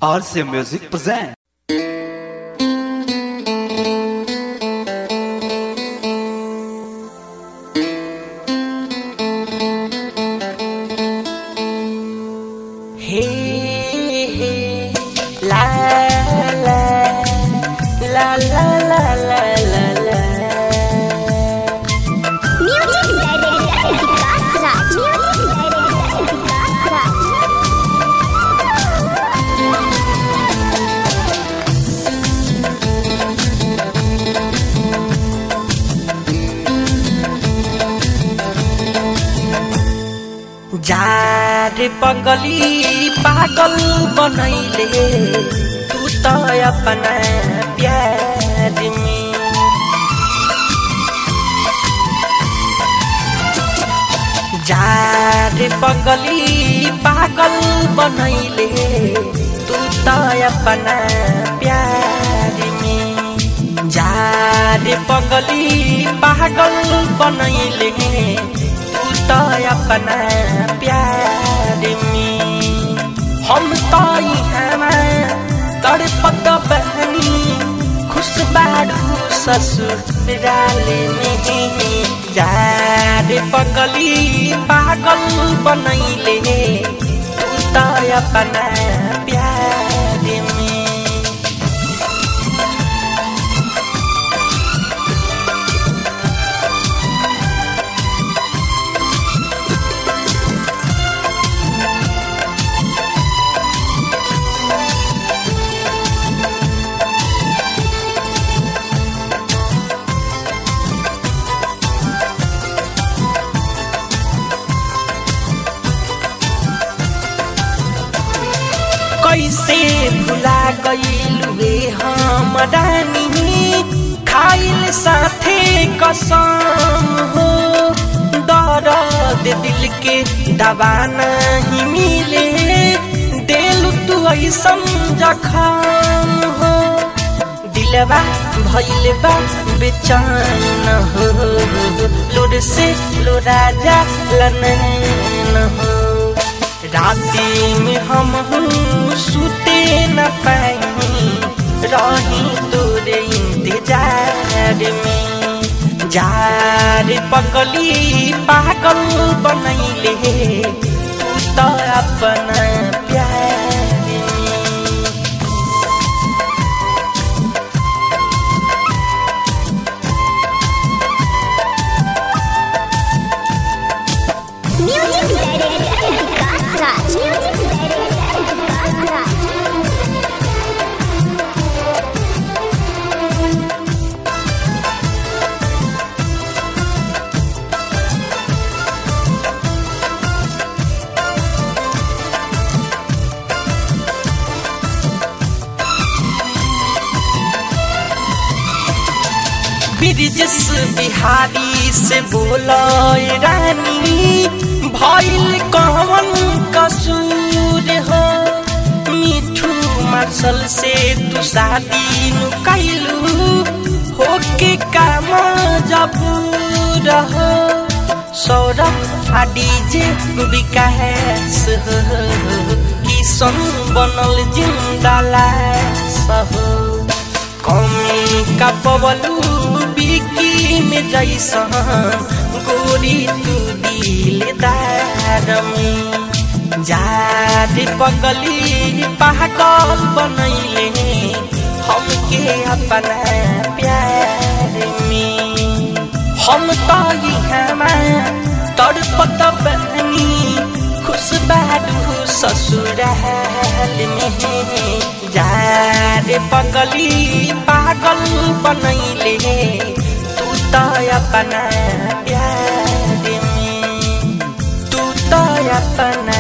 RCA Music present. Hey, hey, la la la la la la la la. Music Director Vikas Raj. Music Director Vikas Raj. जार पगली पागल बनैले तू त अपना प्यार में जार पगली पागल बनैले तू त अपना प्यार में जार पगली पागल बनैले तू त अपना प्यार में हम त यहाँ तड़पत बहनी खुश बाड़ू ससुराल में जार पगली पागल बनैले तू त अपना प्यार में कैसे भुला गईलुए हम रानी खाइल साथे कसम हो दर्द दिल के दवा नहीं मिले दिल तू ऐसन जखम हो दिलवा भइल बा बेचैन हो लोर से लोरा जा लनैन हो राती में हम सुते न पाई रही तोरे इंतजार में जार पगली पागल बनैले तू त अपना प्यार में Music Director Vikas Raj. Music Director Vikas Raj. Brijesh Bihari से बोलो रानी भइल कौन कसूर हो मिठू मार्शल से तू शादी नु कैलू होके काम जब रहो सौरभ आ डीजे विकास हो किशन बनल जिंदा लाश हो कमी का पवलू बिकी में जैसन गोरी तू दिलदार में जार पगली पागल बनैले हमके अपना प्यार में हम तो यहाँ तड़पत बहनी खुश बाडू ससुराल में जार पगली पागल बनैले तू त अपना प्यार में तू त अपना